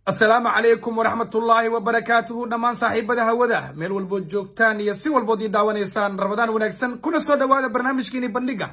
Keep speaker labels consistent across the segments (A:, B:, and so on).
A: asalaamu calaykum waraxmatullaahi wabarakaatuhu dhammaan saaxiibada hawada meel walbood joogtaan iyo si walbood ii daawanaysaan rabadaan wanaagsan kuna soo dhawaada barnaamijkiini bandhiga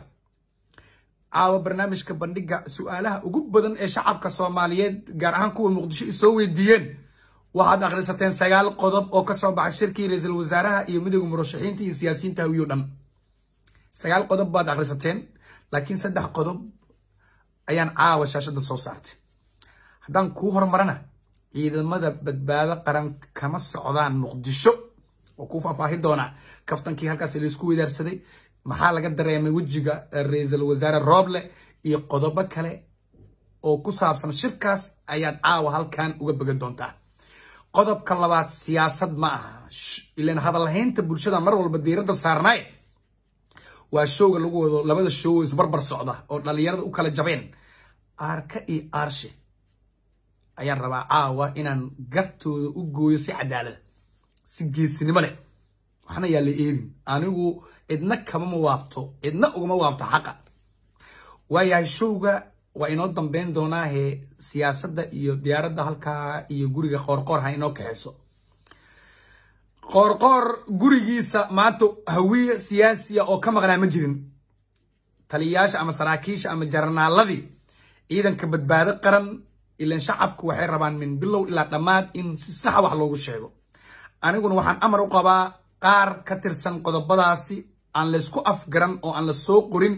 A: caawa barnaamijka bandhiga su-aalaha ugu badan ee shacabka soomaaliyeed gaar ahaan kuwa muqdisho isoo weydiiyeen waxaad akhrisateen sagaal qodob oo kasoo baxay shirkii ra-iisul wasaaraha iyo midooda murashaxiinta iyo siyaasiyiinta hawiyo dhan sagaal qodob baad akhrisateen laakiin saddex qodob ayaan caawa shaashada soo saartay haddaan kuu horumarana ciidamada badbaado qaran kama socdaan muqdisho oo kuu faahfaahi doonaa kaftankii halkaas laysku wadaarsaday maxaa laga dareemay wejiga ra-iisul wasaare rooble iyo qodobo kale oo ku saabsan shirkaas ayaad caawa halkan uga bogan doontaa qodobka labaad siyaasad ma aha ilan hadalhaynta bulshada mar walba diiradda saarnaaye waa showga lagu wado labada show isbarbar socda oo dhalinyarada u kala jabeen aarka iyo aarshe ayaan rabaa caawa inaan gartooda u gooyo si cadaalada si geesinimo leh waxna yaa la eedin anigu cidna kamama waabto cidna ugama waabto xaqa waayahay showga waa inoo dambeyn doonaahe siyaasadda iyo diyaaradda halkaa iyo guriga qoorqoor ha inoo kaxeyso qoorqoor gurigiisa maanta hawiye siyaasiya oo ka maqnaa ma jirin taliyayaasha ama saraakiisha ama jarnaaladii ciidanka badbaado qaran ilan shacabku waxay rabaan min bilow ilaa dhammaad in si saxa wax loogu sheego aniguna waxaan amar u qabaa qaar ka tirsan qodobadaasi aan laysku afgaran oo aan la soo qorin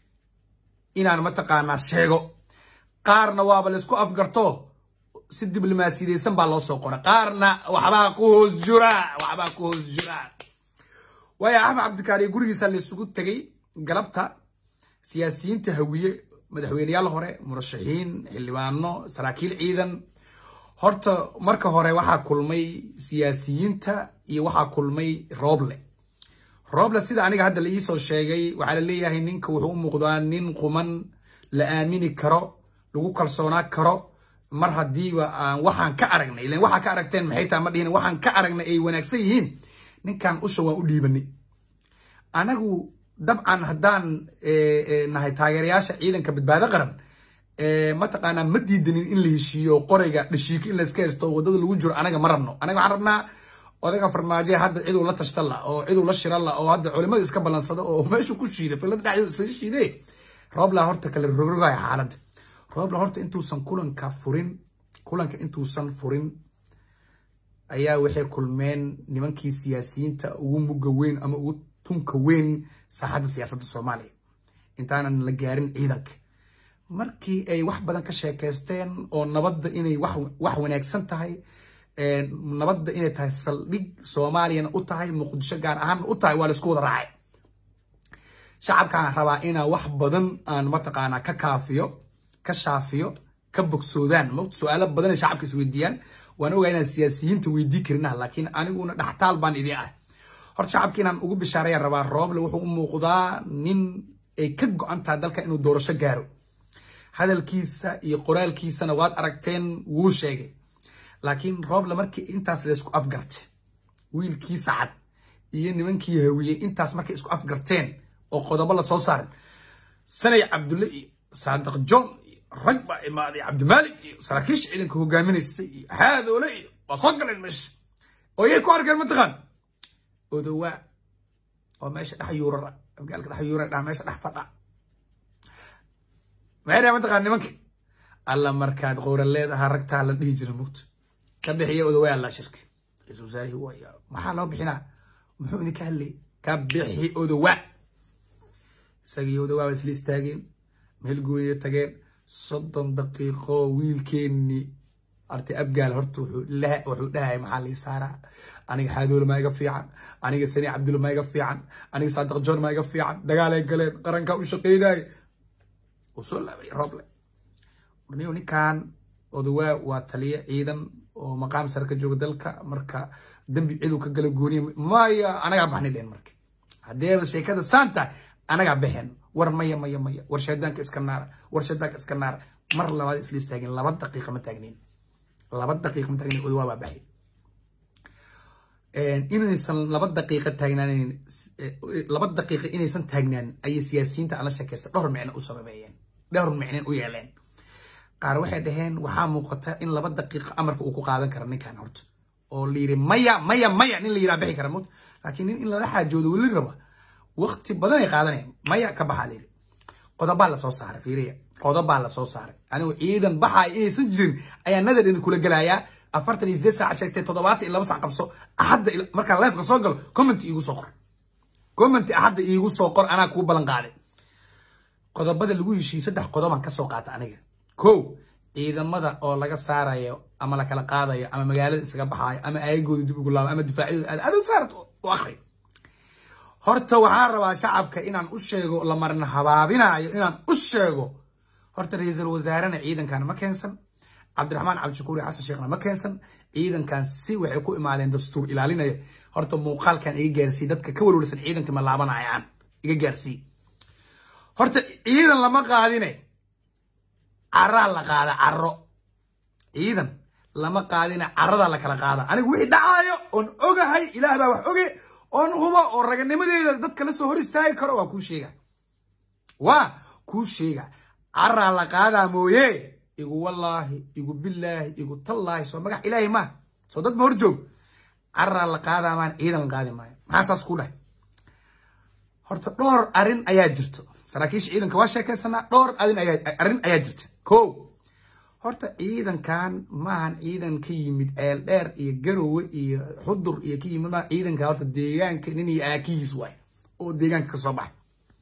A: inaan mataqaanaa sheego qaarna waaba laysku afgarto si diblomaasiyadeysan baa loo soo qora qaarna waxbaa ku hoos jura waxbaa ku hoos jura waaya axmed cabdikaariye gurigiisa laysugu tegay galabta siyaasiyiinta hawiye madaxweyneyaal hore murashaxiin xildhibaano saraakiil ciidan horta marka hore waxaa kulmay siyaasiyiinta iyo waxaa kulmay rooble rooble sida aniga hadda la iisoo sheegay waxaa la leeyahay ninka wuxuu u muuqdaa nin quman la aamini karo lagu kalsoonaa karo mar haddiiba aan waxaan ka aragnay ilan waxaa ka aragteen maxay tahay ma dhihin waxaan ka aragnay ay wanaagsan yihiin ninkan usha waan u dhiibanay anagu dabcan haddaan nahay taageerayaasha ciidanka badbaado qaran mataqaanaa ma diidanin in la heshiiyo qorayga dhashiiko in layska haysto wadada lagu jiro anaga ma rabno anaga waxaan rabnaa odaga farmaajo hadda ciduu la tashta la oo ciduu la shira la oo hadda culimada iska ballansada oo meeshu ku shiida filada dhexdeeda isaga shiide roobla horta kale rogrogaya xaaladda roobla horta intuusan kulanka furin kulanka intuusan furin ayaa waxay kulmeen nimankii siyaasiyiinta ugu mugga weyn ama ugu tunka weyn saaxadda siyaasadda soomaaliya intaanan la gaarin ciidanka markii ay wax badan ka sheekaysteen oo nabadda inay wax wanaagsan tahay nabadda inay tahay saldhig soomaaliyana u tahay muqdisho gaar ahaanna u tahay waa laisku wada raacay shacabkaan rabaa inaa wax badan aan mataqaanaa ka kaafiyo ka shaafiyo ka bogsoodaan su-aalo badan ay shacabka isweydiiyaan waan ogaa inaan siyaasiyiinta weydii karinah laakiin aniguna dhaxtaal baan idin ah horta shacabka inaan ugu bishaarayaan rabaa rooble wuxuu u muuqdaa nin ay ka go-an tahay dalka inuu doorasho gaaro hadalkiisa iyo qoraalkiisana waad aragteen wuu sheegay laakiin rooble markii intaas laysku afgartay wiilkii sacad iyo nimankii hawiyey intaas markay isku afgarteen oo qodobo la soo saarin sanay cabdulle iyo saadiq john iyo rag baa imaaday cabdimaalik iyo saraakiisha ciidanka hogaaminaysay iyo haadoole iyo waa soo galeen meesha oo yay ku arkeen mataqaan odowaa oo meesha dhex yuurara abgaalka dhex yuurara dhaa meesha dhex fadha maxay dhahay mataqaan nimanka alla markaad qowra leedahaa ragtaa la dhihi jira mugta ka bixiya odowaa alla shirka ra-isul wasaarihi waya maxaa loo bixinaa muxuu idinka hadlayay ka bixi odowaa isagii odowaa waa isla istaageen meel gooyay tageen soddon daqiiqo wiilkeennii artay abgaal horta wuxuu dhahay maxaa lii saaraa aniga xaadoole maa iga fiican aniga sani cabdulle maa iga fiican aniga saadiq joon maa iga fiican dagaalay galeen qarankaa u shaqeynaaye uu soo laabay rooble niyo ninkan odawaa waa taliye ciidan oo maqaam sare ka jooga dalka marka dembi ciduu ka gala gooniya maya anagaa baxnay dheen marka haddeeba sheekada saan tahay anagaa baxeen war maya maya maya war shaydaanka iska naara war shaydaanka iska naara mar labaad isla istaageen laba daqiiqa ma taagneyn laba daqiiqa ma taagneyn odawaa baa baxay inaysan laba daqiiqa taagnaan laba daqiiqa inaysan taagnaan ayay siyaasiyiinta aan la sheekaysta dhowr micno u sababeeyeen dhowr micneen u yeeleen qaar waxay dhaheen waxaa muuqata in laba daqiiqo amarka uu ku qaadan kara ninkan horta oo la yidhi maya maya maya nin la yidhaa bixi kara mut laakiin nin in lala xaajoodo weli raba waqti badan ay qaadanaya maya ka baxaa la yidhi qodobaa lasoo saaray fiiriya qodobaa lasoo saaray anigu ciidan baxaay inaysan jirin ayaa nadar idin kula gelayaa afartan iyo sideed saac sheegtay toddobaatan iyo laba sac qabso axadda markaan leefka soo galo commenti iigu soo qor commenti axadda iigu soo qor anaa kuu ballan qaaday qodobada lagu heshiiyey saddex qodobaan kasoo qaata aniga kow ciidamada oo laga saarayo ama la kala qaadayo ama magaalada isaga baxaayo ama aayagooda dib ugu laabo ama difaacyadooda aad adow saarat u akri horta waxaan rabaa shacabka inaan u sheego la marna habaabinayo inaan u sheego horta ra-iisul wasaarena ciidankan ma keensan cabdiraxmaan cabdishakuur iyo xasan sheekhna ma keensan ciidankan si waxay ku imaadeen dastuur ilaalinaya horta muuqaalkan iga gaarsii dadka ka walwalsan ciidanka ma laabanayaan iga gaarsii horta ciidan lama qaadine caraa la qaada caro ciidan lama qaadine caradaa la kala qaada anigu wixii dhacaayo oon ogahay ilaah baa wax oge oon hubo oo raganimadeeda dadka la soo hor istaagi karo waa kuu sheega waa kuu sheega caraa la qaadaa mooye igu wallaahi igu billaahi igu tallaahi soo magax ilaahay maa soo dad ma hor joog caraa la qaadaa maan ciidan la qaadi maayo maxaa saas ku dhahay horta dhowr arrin ayaa jirto saraakiisha ciidanka waa sheekaysanaa dhowr arin ayaa arrin ayaa jirta ko horta ciidankan maahan ciidan ka yimid ceel dheer iyo garowe iyo xudur iyo ka yimid maa ciidanka horta deegaanka nin iyo aakihiis waay oo deegaanka kasoo baxay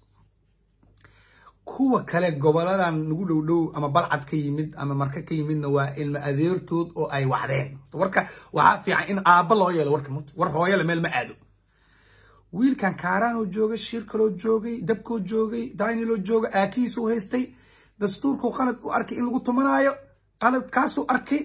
A: kuwa kale goboladan nagu dhow dhow ama balcad ka yimid ama marka ka yimidna waa ilmo adeertood oo ay wacdeen warka waxaa fiican in aabba loo yeelo warka mut war hooyale meel ma aado wiilkan kaaraanoo joogay shir kaloo joogay dabkoo joogay dayniloo joogay aakihiisuu haystay dastuurkuu qalad u arkay in lagu tumanaayo qaladkaasuu arkay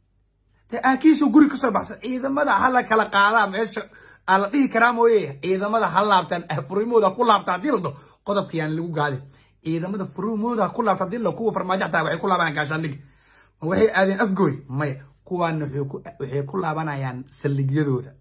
A: dee aakihiisuu guri kasoo baxsan ciidamada hala kala qaadaa meesha aa la dhihi karaa mooye ciidamada ha laabtaan furimooda ku laabta haddii la dhaho qodobka yaan lagu gaadin ciidamada furimooda ku laabta haddii la kuwa farmaajo xataa waxay ku laabanayaan gaashaandhig ma waxay aadeen afgooy maya kuwaana waxay ku laabanayaan saldhigyadooda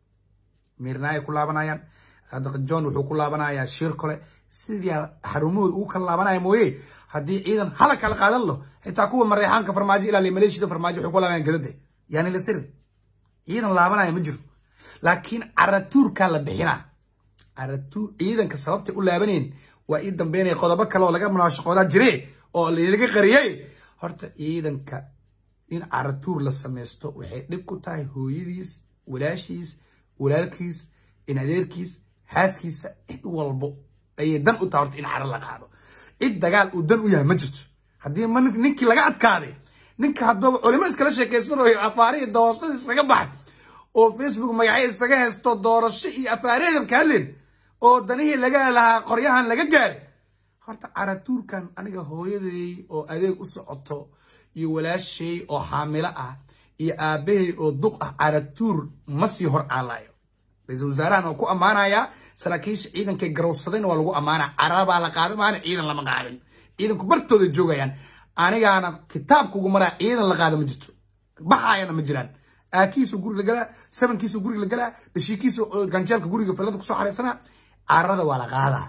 A: miirnaayay ku laabanayaan john wuxuu ku laabanayaa shir kole sidii xarumahooda ugu kala laabanaya mooye haddii ciidan hala kala qaadan lo xitaa kuwa mareexaanka farmaajo ilaaliya maleeshiyada farmaajo waxay ku laabanayaan gadade yaani la sirin ciidan laabanaya ma jiro laakiin caratuurkaa la bixinaa caratuur ciidanka sababtay u laabaneen waa ii dambeynaya qodobo kale oo laga munaashaqoodaa jire oo laga qariyey horta ciidanka in caratuur la samaysto waxay dhib ku tahay hooyadiis walaashiis walaalkiis in adeerkiis xaaskiisa cid walbo ayay dan u tahay horta in caro la qaado cid dagaal uu dan u yahay ma jirto haddii ma ninkii laga adkaaday ninka haddaba culimo iskala sheekaysanayo afaarihi doorashada iskaga baxay oo facebook magacyo isaga haysto doorasho iyo afaariheeda ka hadleen oo danihii laga lahaa qoryahan laga gaaray horta caratuurkan aniga hooyaday oo adeeg u socoto iyo walaashay oo xaamilo ah iyo aabbahay oo duq ah caratuur ma sii hor caalayo ra-iisul wasaarahan oo ku ammaanayaa saraakiisha ciidankay garowsadayna waa lagu ammaanaa carabaa la qaaday maana ciidan lama qaadin ciidanku bartooda joogayaan anigaana kitaabkugu maraa ciidan la qaada ma jirto baxaayana ma jiraan aakiisu guriga la galaa sabankiisu guriga la galaa dhashiikiisu ganjeelka guriga filada kusoo xaraysanaa carada waa la qaadaa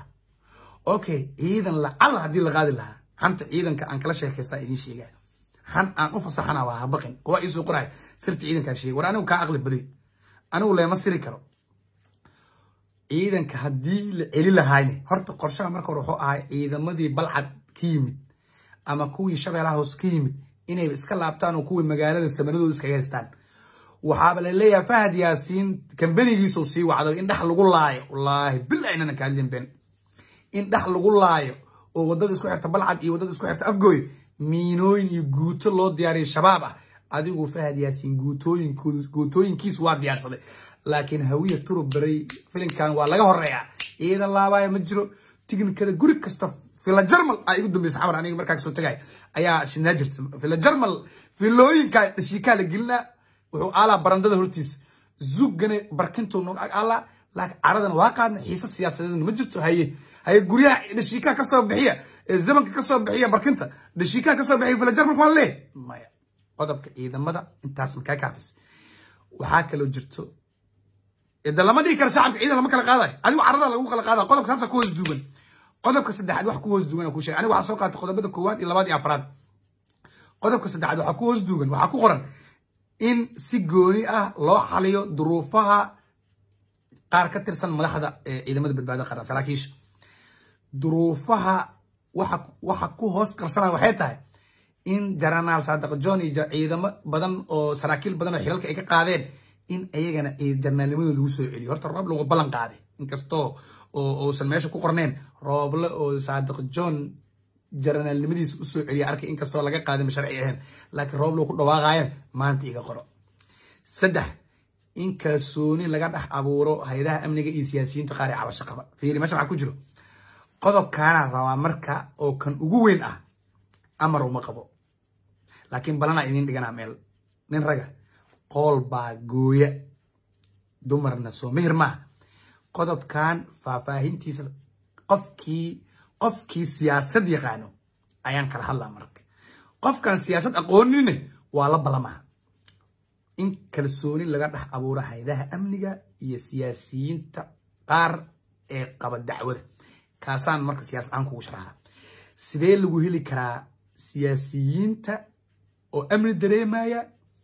A: okay ciidan lacala haddii la qaadi lahaa xanta ciidanka aan kala sheekaystaa idiin sheegaa xan aan u fasaxana waa habaqin waa iisoo qoraay sirta ciidankaa sheegay war anigu kaa aqli baday anigu leema siri karo ciidanka haddii la celi lahayne horta qorshaha marka hore wuxuu ahay ciidamadii balcad ka yimid ama kuwii shabeelaha hoos ka yimid inay iska laabtaan oo kuwii magaalada samaradooda iskaga haystaan waxaaba la leeyahay fahad yaasiin kambanigiisuu sii wacday in dhex lagu laayo wallaahi bil aynana ka hadlin ben in dhex lagu laayo oo wadada isku xirta balcad iyo wadada isku xirta afgooy miinooyin iyo guuto loo diyaariyo shabaab ah adigu fahad yaasiin guutooyinkiisu waa diyaarsaday laakiin hawiya turub baray filinkan waa laga horeeyaa ciidan laabaya ma jiro tignikada guri kasta fila jarmal aa igu dambeysa xamar aniga markaa kasoo tagay ayaa shinaa jirta fila jarmal filooyinka dhashiikaa la gelinaa wuxuu aalaa barandada hortiisa zugane barkintuu nog aalaa laakiin caradana waa qaadna xiisa siyaasadeedna ma jirto haye haye guryaha dhashiikaa kasoo bixiya zamanka kasoo bixiya barkinta dhashiikaa kasoo bixiya fila jarmalka waa lee maya qodobka ciidamada intaas makaa kaafis waxaa kaloo jirto de lama dhigi karo shacabka ciidan lama kala qaadayo adigu carada lagu kala qaada qodobka saasa ku hoos duugan qodobka saddexaad wax ku hoos duugan ku sheegay aniga waxaa soo qaatay qodobada koowaad iyo labaad iyo afraad qodobka saddexaad waxaa ku hoos duugan waxaa ku qoran in si gooni ah loo xaliyo duruufaha qaar ka tirsan madaxda ciidamada badbaadada qaran saraakiisha duruufaha waxa ku hoos qarsanaya waxay tahay in jaranaal saadaq john iyo ciidamo badan oo saraakiil badan oo xilalka ay ka qaadeen in ayagana jarnaalnimadooda lagu soo celiyo horta rooble waa ballan qaaday inkastoo uusan meesha ku qorneen rooble oo saadaq john jaranaalnimadiisa usoo celiya arkay inkastoo laga qaaday ma sharci ahayn laakiin rooble ku dhawaaqayan maanta iga qoro saddex in kalsooni laga dhex abuuro hay-adaha amniga iyo siyaasiyiinta qaar ee cabasho qaba fiiri meesha maxaa ku jiro qodobkaana rabaa marka oo kan ugu weyn ah amar uma qabo laakiin balanaa idiin dhiganaa meel nin raga qool baa gooya dumarna soo mehir maaha qodobkan faahfaahintiisa qofkii qofkii siyaasad yaqaano ayaan kala hadlaa marka qofkan siyaasad aqoonine waa la balamaha in kalsooni laga dhex abuuro haydaha amniga iyo siyaasiyiinta qaar ee qaba dacwada kaasaan marka siyaasad ahaan kugu sharaxa sidee lagu heli karaa siyaasiyiinta oo amni dareemaya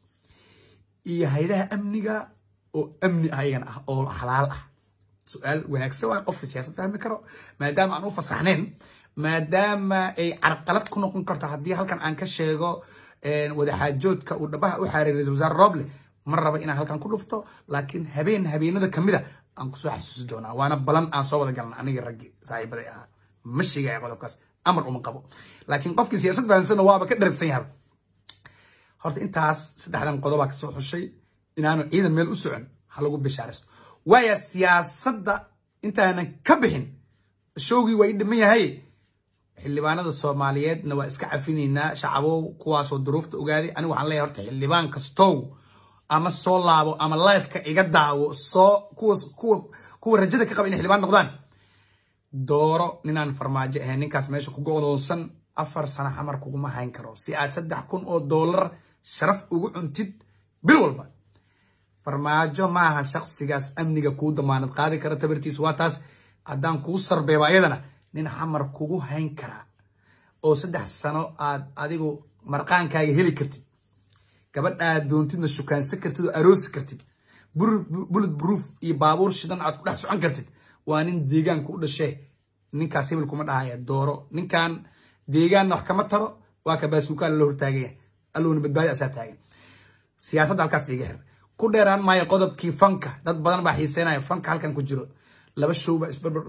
A: iyo haydaha amniga oo amni ah iyagana ah oo xalaal ah su-aal wanaagsan waa qofka siyaasad fahmi karo maadaama aan u fasaxnayn maadaama ay carqalad ku noqon karto haddii halkan aan ka sheego wadaxaajoodka uu dhabaha u xaaray ra-isul wasaare roble ma raba inaan halkan ku dhufto laakiin habeen habeenada kamid a aan kusoo xasuusi doonaa waana balan aan soo wada galna anigii raggi saaxiibaday ahaa ma sheegaya qodobkaas amar uma qabo laakiin qofkii siyaasad fahansanna waaba ka dharagsan yahay horta intaas saddexdan qodobaa kasoo xushay inaanu ciidan meel u socon ha lagu bishaaraysto waaya siyaasadda intaanan ka bixin showgii waa ii dhiman yahay xildhibaanada soomaaliyeedna waa iska cafinaynaa shacabow kuwaasoo duruufta ogaaday anigu waxaan leeyahay horta xildhibaan kastow ama soo laabo ama lifeka iga daawo soo kuwas kuwa kuwa rajada ka qaba inay xildhibaan noqdaan dooro ninaan farmaajo ahayn ninkaas meesha ku go'doonsan afar sano xamar kuguma hayn karo si aad saddex kun oo doolar sharaf ugu cuntid bil walba farmaajo maaha shaksigaas amniga kuu damaanad qaadi kara tabartiis waa taas haddaan kuu sarbeeba ayadana nin xamar kugu hayn karaa oo saddex sano aad adigu marqaankaaga heli kartid gabadh aad doontidna shukaansan kartid oo aroosi kartid bullet proof iyo baabuur shidan aad ku dhex socon kartid waa nin deegaanka u dhashee ninkaas hebel kuma dhahaya dooro ninkan deegaanna wax kama taro waa ka baasuukaan la hortaagaya allowna badbaadi asaa taagan siyaasadda halkaas iga xir ku dheeraan maayo qodobkii fanka dad badan baa xiiseynaya fanka halkan ku jiro laba show baa isbarbar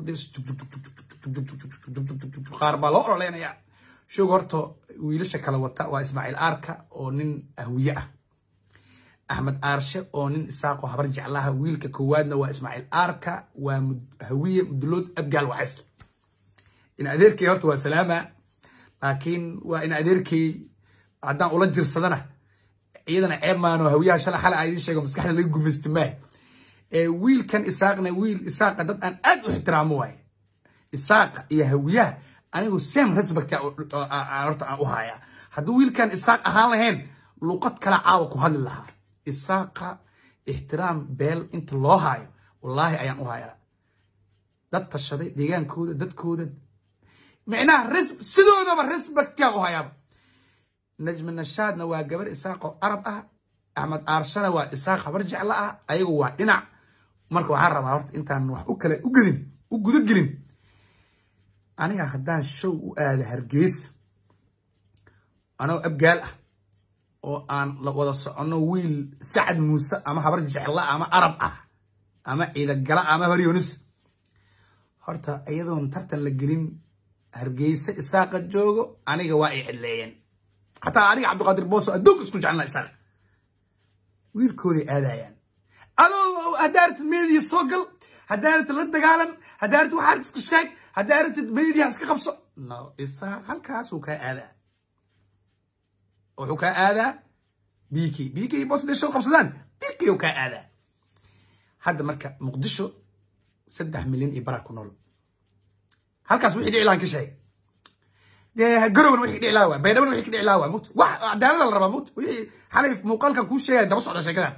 A: qaar baa loo ololeynaya showga horta wiilasha kala wata waa ismaaciil aarka oo nin ahwiye ah axmed aarshe oo nin isaaqoo habar jeclaha wiilka koowaadna waa ismaaciil aarka waa hawiye mudulood abgaal wacays in adeerkay horta waa salaama laakiin waa in adeerkay haddaan ula jirsadana iyadana ceeb maano hawiyaha shala xala idiin sheego maskaxda laga gumaysta maaha wiilkan isaaqna wiil isaaqa dad aan aad u ixtiraamo waaye isaaqa iyo hawiyaha anigu same respect horta aan u hayaa hadduu wiilkan isaaq ahaan lahayn luqad kale caawa ku hadli lahaa isaaqa ixtiraam beel inta loo haayo wallaahi ayaan u hayaa dad tashaday deegaankooda dadkooda micnaha sidoodaba respectiaan u hayaaba najmi nashaadna waa gabar isaaqoo arab ah axmed aarshana waa isaaq habar jeclo ah ayagu waa dhinac marka waxaan rabaa horta intaan wax u kale u gelin u guda gelin aniga haddaan show u aado hargeysa anoo abgaal ah oo aan la wada soconno wiil sacad muuse ama habar jecla ama arab ah ama ciidagala ama habar yonis horta iyadoon tartan la gelin hargeysa isaaqa joogo aniga waa ay cidleeyeen xataa aniga cabdiqaadir booso adduunka isku jecelna isaaqa wiilkooday aadayaan adoo haddaa aragtid meediya soo gal haddaa aragtid la dagaalan haddaa aragtid waxaa iska sheeg haddaa aragtid meediya iska qabso no isaaq halkaasuu kaa aadaa wuxuu kaa aadaa bk bk boos haday show qabsadaan bk uu kaa aadaa hadda marka muqdisho saddex milyan iyo baraa ku nool halkaas wixii dhici lahan ka sheeg dee garowna wixii dhici lahaa waa baydhabana wixii ka dhici lahaa waa mut wax cadaalada la rabaa mut wixii xalay muuqaalkan kuu sheegaya daba socda sheekadan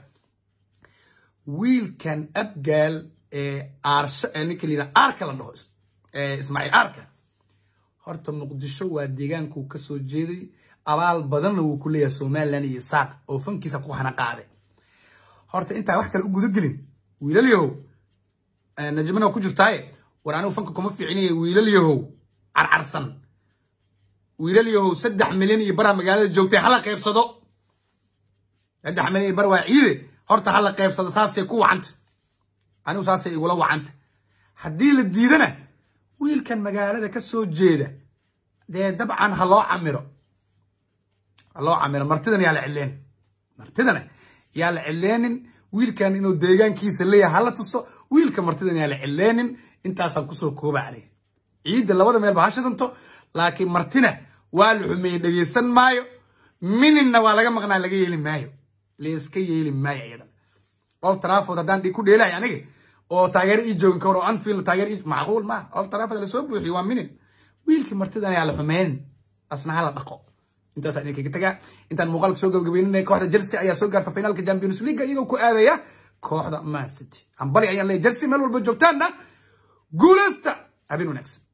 A: wiilkan abgaal ee aarsha ee ninka la yidhaha aarka la dhaho ismaaciil aarka horta muqdisho waa deegaankuu ka soo jeeday abaal badanna wuu ku leeyahay somalilan iyo isaaq oo fankiisa ku hana qaaday horta intaa wax kale u gudagelin wiilal yahow najmana ku jirtaaye war anigu fanka kuma fiicinayo wiilal yahow carcarsan wiilal yahow saddex milyan iyo baraa magaalada joogtay hala qaybsado saddex milyan iyo bar waa ciide horta hala qaybsado saasay ku wacanta anigu saasay igula wacanta haddii la diidana wiilkan magaalada ka soo jeeda dee dabcan ha loo camiro ha loo camiro martidana yaa la cileenin martidana yaa la cileenin wiilkan inuu deegaankiisa leeyahay hala tuso wiilka martidana yaa la cileenin intaasaan kusoo kooba caleyh ciidda labada meelba ha shidanto laakiin martina waa la xumeeyey dhegeysan maayo mininna waa laga maqnaa laga yeeli maayo layska yeeli maayo iyadan ol trafod haddaan dhig ku dheelahay aniga oo taageero ii joogin karo anfield taageero ii macquul maaha ol trafod lasoo buuxiyo waa minin wiilkii martidan ayaa la xumeynin asna hala dhaqo intaasaan idinkaga tagaa intaan muuqaalka soo gabagabeynina kooxda chelsea ayaa soo gaarta finaalka champions league iyagoo ku aadaya kooxda man city hambali ayaan leeyahay chelsea meel walba joogtaanna guuleysta habeen wanaagsan